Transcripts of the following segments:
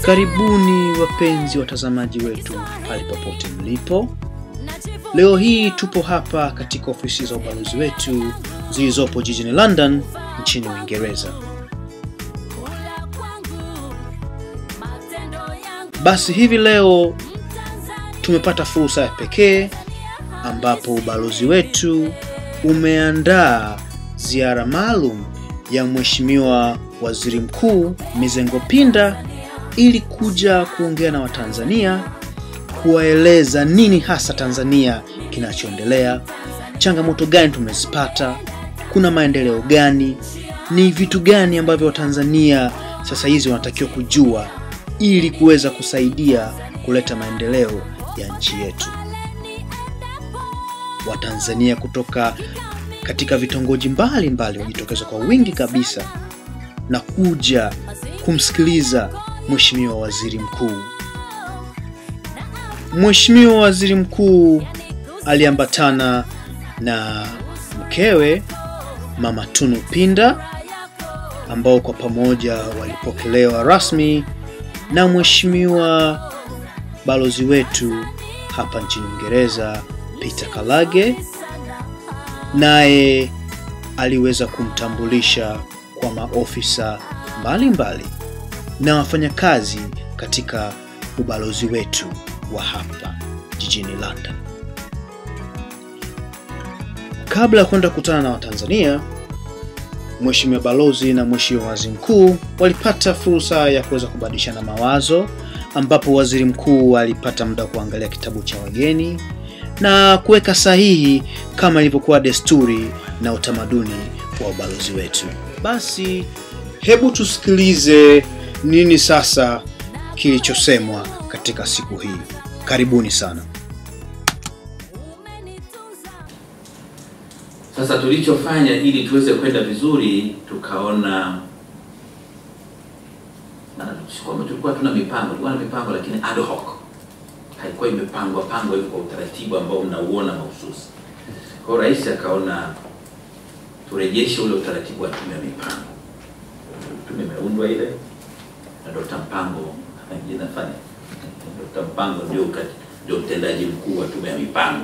Karibuni wapenzi watazamaji wetu pale popote mlipo. Leo hii tupo hapa katika ofisi za ubalozi wetu zilizopo jijini London nchini Uingereza. Basi hivi leo tumepata fursa ya pekee ambapo ubalozi wetu umeandaa ziara maalum ya Mheshimiwa Waziri Mkuu Mizengo Pinda ili kuja kuongea na Watanzania, kuwaeleza nini hasa Tanzania kinachoendelea, changamoto gani tumezipata, kuna maendeleo gani, ni vitu gani ambavyo Watanzania sasa hizi wanatakiwa kujua ili kuweza kusaidia kuleta maendeleo ya nchi yetu. Watanzania kutoka katika vitongoji mbalimbali wajitokeza kwa wingi kabisa na kuja kumsikiliza Mheshimiwa Waziri Mkuu. Mheshimiwa Waziri Mkuu aliambatana na mkewe Mama Tunu Pinda ambao kwa pamoja walipokelewa rasmi na Mheshimiwa balozi wetu hapa nchini Uingereza Peter Kalage, naye aliweza kumtambulisha kwa maofisa mbalimbali na wafanyakazi katika ubalozi wetu wa hapa jijini London. Kabla ya kwenda kukutana na Watanzania, Mheshimiwa balozi na Mheshimiwa waziri mkuu walipata fursa ya kuweza kubadilishana mawazo, ambapo waziri mkuu alipata muda wa kuangalia kitabu cha wageni na kuweka sahihi kama ilivyokuwa desturi na utamaduni wa ubalozi wetu. Basi hebu tusikilize nini sasa kilichosemwa katika siku hii. Karibuni sana. Sasa tulichofanya ili tuweze kwenda vizuri, tukaona maana si kwamba tulikuwa tuna mipango, tulikuwa na mipango lakini ad hoc, haikuwa imepangwa pangwa hivi kwa utaratibu ambao mnauona mahususi. Kwa hiyo rais akaona turejeshe ule utaratibu wa tume ya mipango. Tume imeundwa ile na Dr. Mpango jina fani Dr. Mpango ndio ukati- ndio mtendaji mkuu wa tume ya mipango.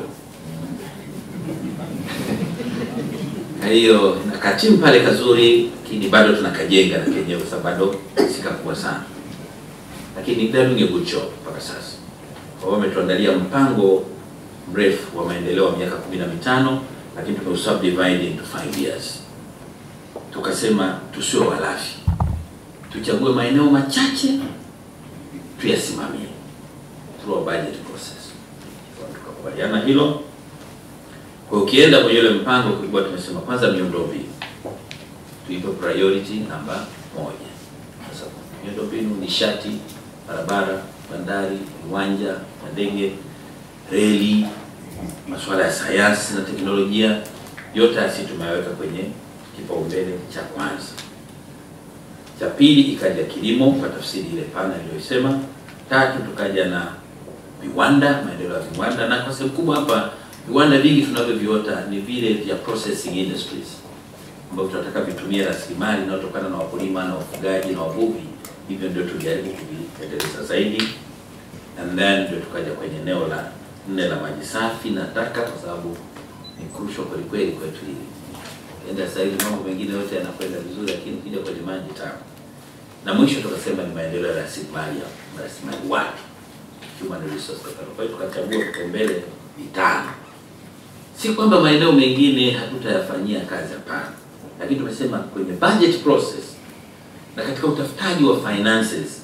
Kwa hiyo na katimu pale kazuri, lakini bado tunakajenga na kenyewe kwa sababu bado sikakuwa sana, lakini they're doing a good job mpaka sasa. Kwa hiyo wametuandalia mpango mrefu wa maendeleo wa miaka kumi na mitano, lakini tumeusubdivide into five years. Tukasema tusiwe walafi, tuchague maeneo machache tuyasimamie through a budget process. Kwa hiyo Tukakubaliana hilo. Kwa hiyo ukienda kwenye ule mpango kulikuwa tumesema kwanza miundombinu tuipe priority namba moja. Sasa miundombinu, nishati, barabara, bandari, viwanja vya ndege, reli, masuala ya sayansi na teknolojia, yote hasi tumeweka kwenye kipaumbele cha kwanza. Cha pili ikaja kilimo kwa tafsiri ile pana iliyosema. Tatu tukaja na viwanda, maendeleo ya viwanda, na kwa sehemu kubwa hapa viwanda vingi tunavyoviota ni vile vya processing industries ambavyo tunataka vitumie rasilimali inayotokana na wakulima na wafugaji na wavuvi. Hivyo ndio tujaribu kuviendeleza zaidi, and then ndio tukaja kwenye eneo la nne la maji safi na taka, kwa sababu ni crucial kweli kweli kwetu hili. Enda sasa hivi mambo mengine yote yanakwenda vizuri, lakini ukija kwenye maji taka. Na mwisho tukasema ni maendeleo ya rasilimali ya rasilimali watu, human resource development. Kwa hiyo tukachagua vipaumbele vitano. Si kwamba maeneo mengine hatutayafanyia kazi, hapana, lakini tumesema kwenye budget process na katika utafutaji wa finances,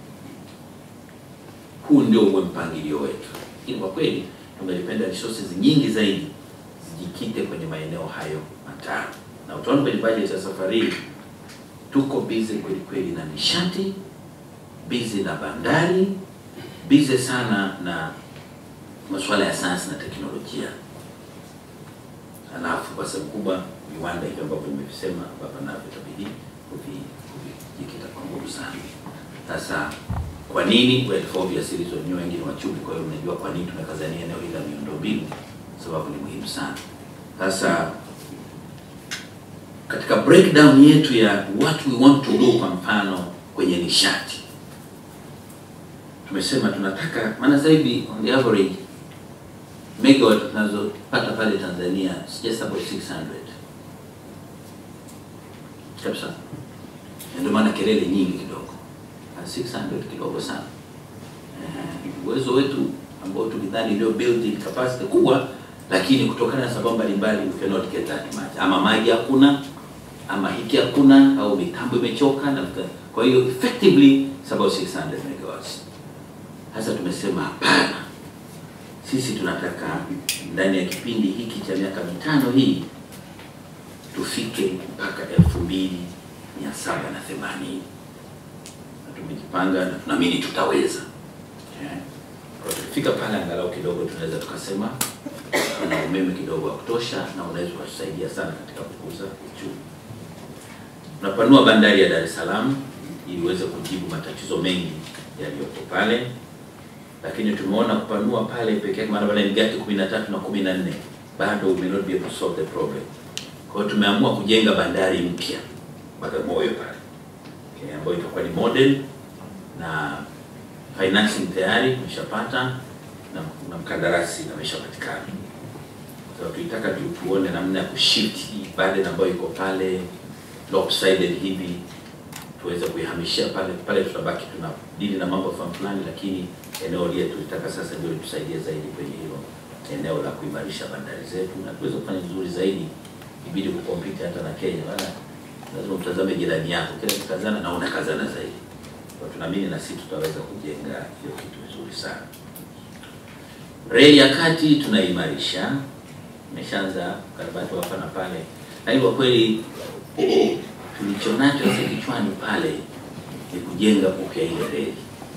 huu ndio uwe mpangilio wetu. Lakini kwa kweli tungelipenda resources nyingi zaidi zijikite kwenye maeneo hayo matano, na utaona kwenye budget ya safari hii tuko busy kweli kweli na nishati, busy na bandari, busy sana na masuala ya sayansi na teknolojia halafu kwa sehemu kubwa viwanda hivyo ambavyo nimevisema ambavyo navyo itabidi kuvi- kuvijikita kwa nguvu sana. Sasa kwa nini? Well, for obvious reason, nyinyi wengi ni wachumi, kwa hiyo mnajua kwa nini tumekazania eneo hili la miundombinu, sababu ni muhimu sana. Sasa katika breakdown yetu ya what we want to do, kwa mfano kwenye nishati tumesema tunataka, maana sasa hivi on the average megawatt tunazopata pale Tanzania is just about 600 kabisa, Na ndio maana kelele nyingi kidogo, Na 600 kidogo sana. Eh, uwezo wetu ambao tulidhani ndio building capacity kubwa, lakini kutokana na sababu mbalimbali we cannot get that much, ama maji hakuna ama hiki hakuna au mitambo imechoka na kwa hiyo effectively it's about 600 megawatts. Sasa tumesema hapana, sisi tunataka ndani ya kipindi hiki cha miaka mitano hii tufike mpaka elfu mbili mia saba na themanini na tumejipanga na tunaamini tutaweza. Yeah. Kwa tukifika pale angalau kidogo tunaweza tukasema kuna umeme kidogo wa kutosha na unaweza ukatusaidia sana katika kukuza uchumi. Tunapanua bandari ya Dar es Salaam ili iweze kujibu matatizo mengi yaliyopo pale, lakini tumeona kupanua pale peke yake, maana pale ni gati 13 na 14 bado we may not be able to solve the problem. Kwa hiyo tumeamua kujenga bandari mpya Bagamoyo pale okay, ambayo itakuwa ni model na financing tayari tumeshapata na, na mkandarasi ameshapatikana. So tulitaka tu tuone namna ya kushift hii burden ambayo iko pale lopsided hivi tuweze kuihamishia pale pale, tutabaki tuna dili na mambo fulani fulani, lakini eneo lile tulitaka sasa ndio litusaidie zaidi kwenye hilo eneo la kuimarisha bandari zetu na tuweze kufanya vizuri zaidi, ibidi kukompiti hata na Kenya. Maana lazima utazame jirani yako, kila kikazana na unakazana zaidi. Kwa tunaamini na sisi tutaweza kujenga hiyo kitu vizuri sana. Reli ya kati tunaimarisha, imeshaanza ukarabati wa hapa na pale, lakini kwa kweli tulichonacho sasa kichwani pale ni kujenga upya ile reli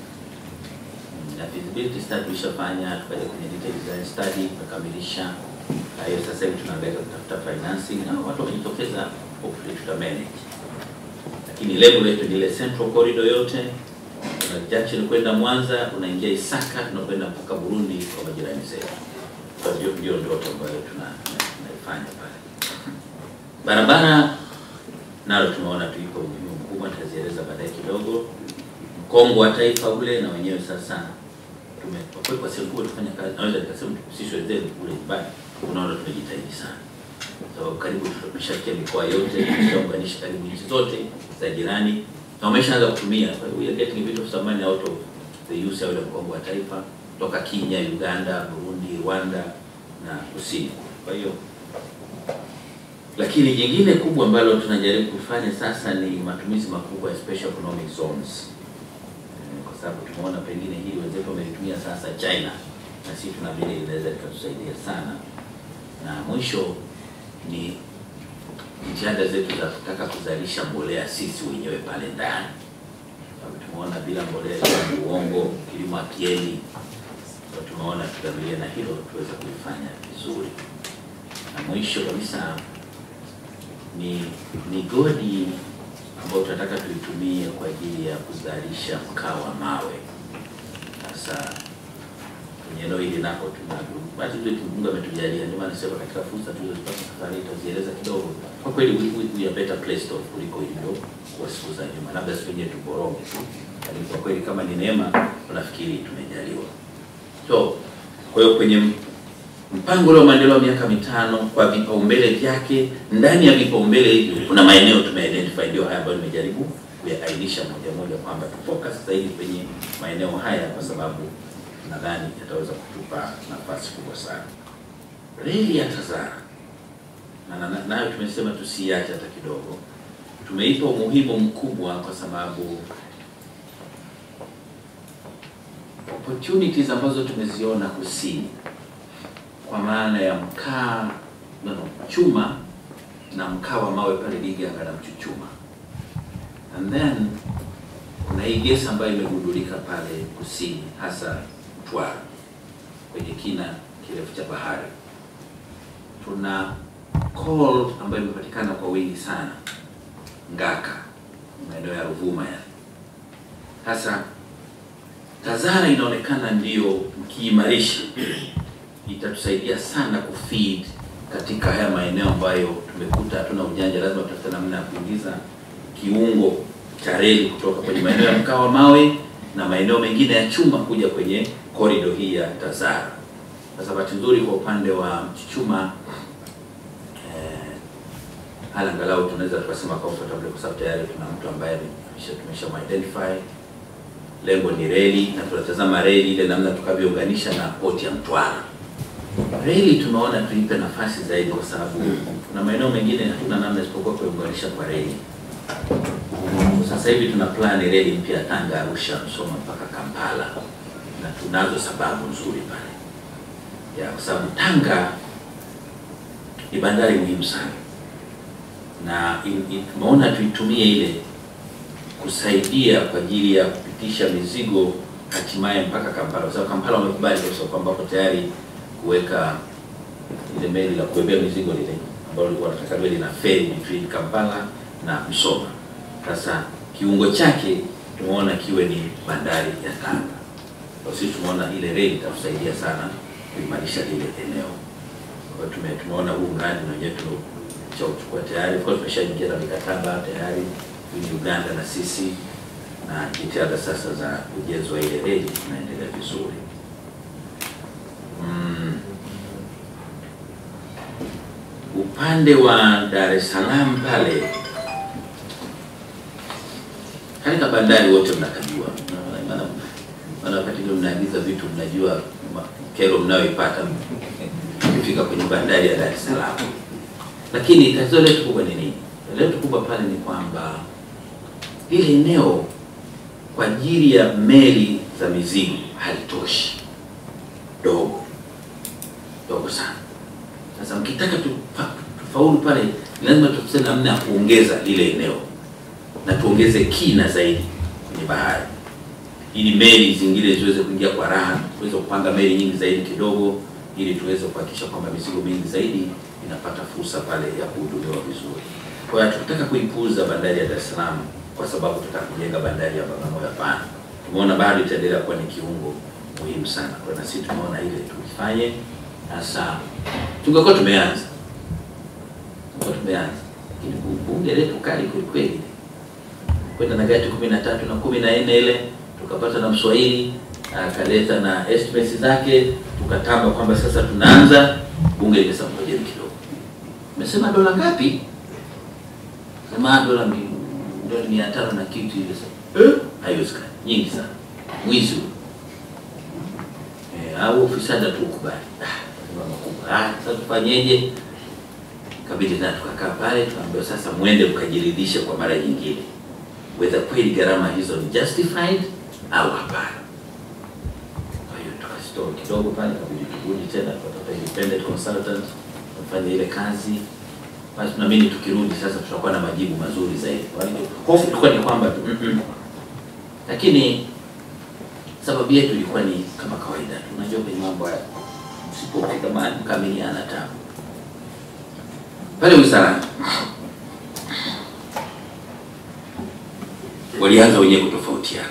na feasibility study tulishafanya, tukaja kwenye detail design study tukakamilisha. Kwa hiyo sasa hivi tunaangalia kutafuta financing na watu wamejitokeza, hopefully tuta manage, lakini lengo letu ni ile central corridor yote una junction kwenda Mwanza, unaingia Isaka, tunakwenda mpaka Burundi kwa majirani zetu. Kwa hiyo ndio ndoto ambayo tuna tunaifanya pale. Barabara nalo tumeona tuiko umuhimu mkubwa, nitazieleza baadaye kidogo. Mkongo wa taifa ule na wenyewe sasa tume kwa kweli kwa sehemu kubwa tufanya kazi, naweza nikasema sisi wenzetu kule nyumbani, unaona tumejitahidi sana. So karibu tumeshafikia mikoa yote, tumeshaunganisha karibu nchi zote za jirani na wameshaanza kutumia. Kwa hiyo we are getting a bit of some money out of the use ya ule mkongo wa taifa toka Kenya, Uganda, Burundi, Rwanda na kusini. Kwa hiyo lakini jingine kubwa ambalo tunajaribu kufanya sasa ni matumizi makubwa ya special economic zones, Eh, kwa sababu tumeona pengine hili wenzetu wamelitumia sasa China, na sisi tunaamini linaweza likatusaidia sana. Na mwisho ni jitihada zetu za kutaka kuzalisha mbolea sisi wenyewe pale ndani, sababu tumeona bila mbolea ni uongo, kilimo hakieni. Kwa tumeona tudamirie na hilo tuweze kulifanya vizuri, na mwisho kabisa ni migodi ambayo tunataka tuitumie kwa ajili ya kuzalisha mkaa wa mawe. Sasa kwenye eneo hili nako tuna bahati nzuri Mungu ametujalia, ndio maana nasema katika fursa tulizozipata safari hii tutazieleza kidogo. Kwa kweli we, we, we are better placed off kuliko ilivyo kwa siku za nyuma, labda siku yenyewe tuboronge tu, lakini kwa kweli kama ni neema tunafikiri tumejaliwa. So kwa hiyo kwenye mpango ule wa maendeleo wa miaka mitano kwa vipaumbele vyake, ndani ya vipaumbele hivyo kuna maeneo tumeidentify, ndio haya ambayo nimejaribu kuyaainisha moja moja kwamba tufocus zaidi kwenye maeneo haya, kwa sababu nadhani yataweza kutupa nafasi kubwa sana. Reli ya Tazara na na- na- nayo tumesema tusiache hata kidogo, tumeipa umuhimu mkubwa kwa sababu opportunities ambazo tumeziona kusini kwa maana ya mkaa no, no, chuma na mkaa wa mawe pale Liganga na Mchuchuma, and then kuna hii gesi ambayo imegundulika pale kusini, hasa Mtwara kwenye kina kirefu cha bahari. Tuna coal ambayo imepatikana kwa wingi sana Ngaka, maeneo ya Ruvuma ya sasa. Tazara inaonekana ndio mkiimarisha itatusaidia sana kufeed katika haya maeneo ambayo tumekuta hatuna ujanja, lazima tutafute namna ya kuingiza kiungo cha reli kutoka kwenye maeneo ya mkaa wa mawe na maeneo mengine ya chuma kuja kwenye korido hii ya Tazara. Sasa bahati nzuri kwa upande wa Mchuchuma eh, hali angalau tunaweza tukasema comfortable kwa sababu tayari tuna mtu ambaye tumesha identify. Lengo ni reli na tunatazama reli ile namna tukavyounganisha na poti ya Mtwara. Reli tumeona tuipe nafasi zaidi, kwa sababu kuna maeneo mengine hatuna namna isipokuwa kuunganisha kwa reli. Sasa hivi tuna plan reli mpya Tanga, Arusha, Msoma mpaka Kampala, na tunazo sababu nzuri pale ya kwa sababu Tanga ni bandari muhimu sana, na tumeona tuitumie ile kusaidia kwa ajili ya kupitisha mizigo hatimaye mpaka Kampala, kwa sababu Kampala wamekubali kwa sababu ambapo tayari kuweka ile meli la kubebea mizigo lile ambalo lilikuwa nataka liwe lina ferry between Kampala na Msoma. Sasa kiungo chake tumeona kiwe ni bandari ya Tanga. Kwa sisi tumeona ile reli itatusaidia sana kuimarisha lile eneo. Kwa hiyo tume, tumeona huu mradi na wenyewe tumeshauchukua tayari. Kwa tumeshaingia na mikataba tayari ni Uganda na sisi, na jitihada sasa za ujenzi wa ile reli tunaendelea vizuri. Mm. Upande wa Dar es Salaam pale katika bandari wote mnakajua, maana wakati ule mnaagiza vitu mnajua kero mnayoipata ukifika kwenye bandari ya Dar es Salaam. Lakini tatizo letu kubwa ni nini? Letu kubwa pale ni kwamba lile eneo kwa ajili ya meli za mizigo halitoshi, dogo dogo sana. Sasa mkitaka tufaulu pale, lazima tutafute namna ya kuongeza lile eneo na tuongeze kina zaidi kwenye bahari, ili meli zingine ziweze kuingia kwa raha, tuweze kupanga meli nyingi zaidi kidogo, ili tuweze kuhakikisha kwamba mizigo mingi zaidi inapata fursa pale ya kuhudumiwa vizuri. Kwa hiyo tukitaka kuipuuza bandari ya Dar es Salaam kwa sababu tutaka kujenga bandari ya Bagamoyo, hapana. Tumeona bado itaendelea kuwa ni kiungo muhimu sana, kwa na sisi tumeona ile tukifanye sasa. Tungekuwa tumeanza tungekuwa tumeanza, lakini bunge letu kali kweli kweli kwenda na gati kumi na tatu na kumi na nne ile tukapata na Mswahili akaleta na estimates zake, tukatamba kwamba sasa tunaanza. Bunge limesema ngojeni kidogo, umesema dola ngapi? Sema dola dola mia tano na kitu hivi. Sasa eh, haiwezekani, nyingi sana, mwizi eh, au ufisadi tukubali. Ah, sasa tufanyeje? Kabidi na tukakaa pale, tukaambiwa sasa mwende mkajiridhishe kwa mara nyingine whether kweli gharama hizo ni justified au hapana. Kwa hiyo tukasitoa kidogo pale, kabidi turudi tena tukatafuta independent consultant kufanya ile kazi. Basi tunaamini tukirudi sasa tutakuwa na majibu mazuri zaidi. Kwa hiyo hofu ilikuwa ni kwamba tu mm -mm. Lakini sababu yetu ilikuwa ni kama kawaida, unajua kwenye mambo haya msipofika mahali mkamiliana tabu pale wizarani walianza wenyewe kutofautiana.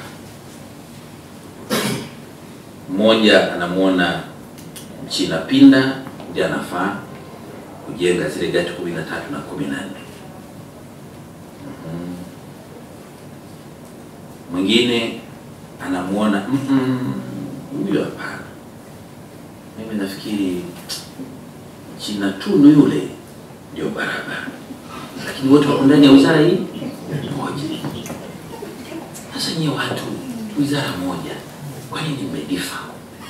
Mmoja anamwona Mchina Pinda ndiye anafaa kujenga zile gati kumi na tatu na kumi na nne. Mwingine anamwona huyo, hapana, mimi nafikiri China Tunu yule ndio barabara, lakini wote wako ndani ya wizara hii moja. Sasa nyie watu wizara moja, kwa nini mmedifa?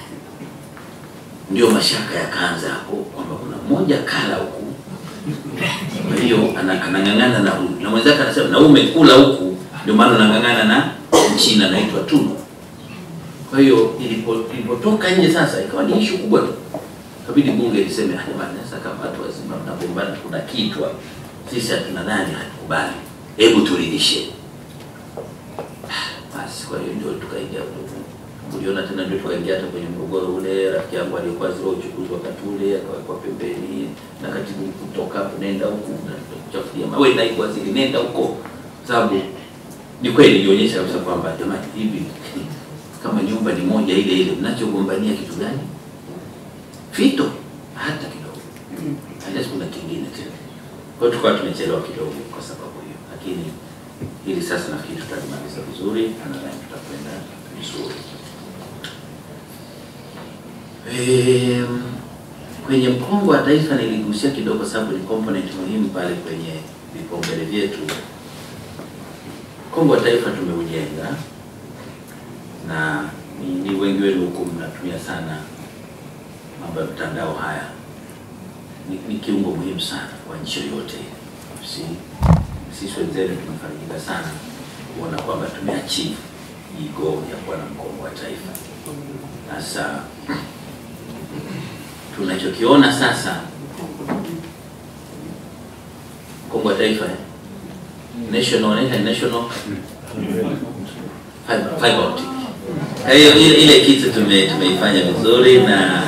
Ndio mashaka yakaanza hapo kwamba kuna mmoja kala huku, kwa hiyo anang'ang'ana na huyu na mwenzake anasema na umekula huku, ndio maana unang'ang'ana na Mchina anaitwa Tunu. Kwa hiyo ilipotoka nje sasa ikawa ni ishu kubwa tu, kabidi bunge liseme jamani, sasa kama watu wazima mnagombana, kuna kitwa sisi hatuna nani, hatukubali, hebu turidhishe basi kwa hiyo ndio tukaingia, uliona tena, ndio tukaingia hata kwenye mgogoro ule. Rafiki yangu aliyekuwa zile uchukuzi wakati ule akawekwa pembeni na katibu, kutoka hapo nenda huku na kuchafulia mawe, naibu waziri nenda huko, sababu ni kweli ilionyesha kabisa kwamba jamani, hivi kama nyumba ni moja ile ile, mnachogombania kitu gani? Fito hata kidogo, hata kuna kingine tena. Kwa hiyo tukawa tumechelewa kidogo kwa sababu hiyo, lakini hili sasa nafikiri tutalimaliza vizuri na nadhani tutakwenda vizuri. Em, kwenye mkongo wa taifa niligusia kidogo, sababu ni component muhimu pale kwenye vipaumbele vyetu. Mkongo wa taifa tumeujenga na ni, ni wengi wenu huku mnatumia sana mambo ya mtandao haya ni, ni kiungo muhimu sana kwa nchi yoyote. Si, sisi wenzenu tumefarijika sana kuona kwamba tumeachieve hii goal ya kuwa na mkongo wa taifa. Sasa tunachokiona sasa, mkongo wa taifa eh? national wanaita national fiber fiber optic. Kwa hiyo ile, ile kitu tume, tumeifanya vizuri na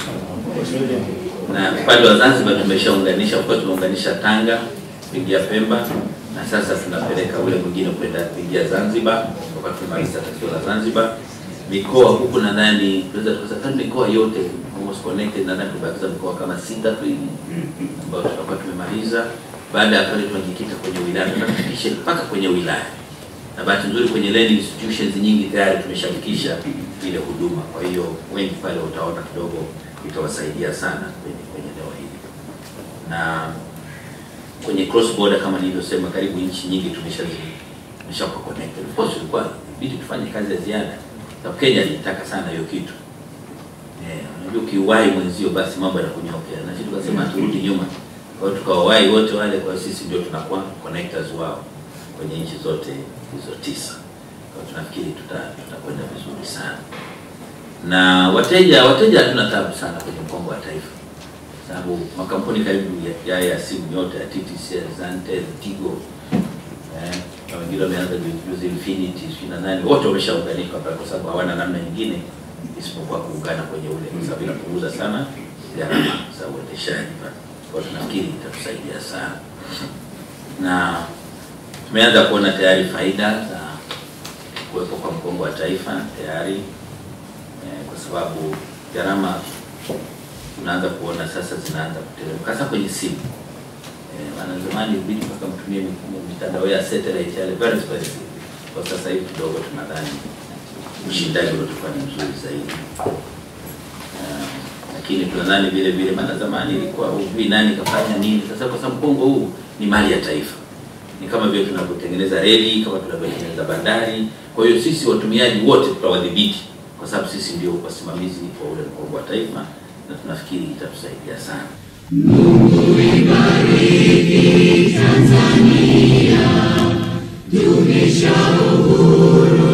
na upande wa Zanzibar tumeshaunganisha, kwa tumeunganisha Tanga kuingia Pemba, na sasa tunapeleka ule mwingine kwenda kuingia Zanzibar, kwa tumemaliza tatizo la Zanzibar. Mikoa huku nadhani tunaweza tukasema kama mikoa yote almost connected, nadhani tumebakiza mikoa kama sita tu hivi ambayo tutakuwa tumemaliza. Baada ya pale tunajikita kwenye wilaya, tunafikisha mpaka kwenye wilaya, na bahati nzuri kwenye learning institutions nyingi tayari tumeshafikisha ile huduma. Kwa hiyo wengi pale utaona kidogo itawasaidia sana kwenye kwenye eneo hili na kwenye cross border kama nilivyosema, karibu nchi nyingi tumesha tumeshakuwa connected. Of course ilikuwa bidi tufanye kazi ya ziada, sababu Kenya ilitaka sana hiyo kitu eh, unajua ukiwahi mwenzio basi mambo yanakunyokea, na sisi tukasema turudi nyuma, kwa hiyo tukawawahi wote wale, kwa hiyo sisi ndio tunakuwa connectors wao kwenye nchi zote hizo tisa. Kwa hiyo tunafikiri tuta tutakwenda vizuri sana na wateja wateja hatuna tabu sana kwenye mkongo wa taifa, sababu makampuni karibu ya, ya, ya simu yote ya TTCL, Zantel, Tigo eh, na wengine wameanza juzi Infinity sijui na nani, wote wameshaunganika pale, kwa sababu hawana namna nyingine isipokuwa kuungana kwenye ule, kwa sababu inapunguza sana gharama za uendeshaji pale. Kwa hiyo tunafikiri itatusaidia sana, na tumeanza kuona tayari faida za kuwepo kwa mkongo wa taifa tayari kwa sababu gharama tunaanza kuona sasa zinaanza kuteremka hasa kwenye simu. Eh, maana zamani ilibidi mpaka mtumie mitandao ya satellite yale very expensive. Kwa sasa hivi kidogo tunadhani ushindani uliotukuwa ni mzuri zaidi. Uh, lakini tunadhani vile vile, maana zamani ilikuwa hujui nani kafanya nini. Sasa kwa sababu mkongo huu ni mali ya taifa, ni kama vile tunavyotengeneza reli, kama tunavyotengeneza bandari. Kwa hiyo sisi watumiaji wote tutawadhibiti kwa sababu sisi ndio wasimamizi wa ule mkongo wa taifa, na tunafikiri itatusaidia sana. Mungu ibariki Tanzania, dumisha uhuru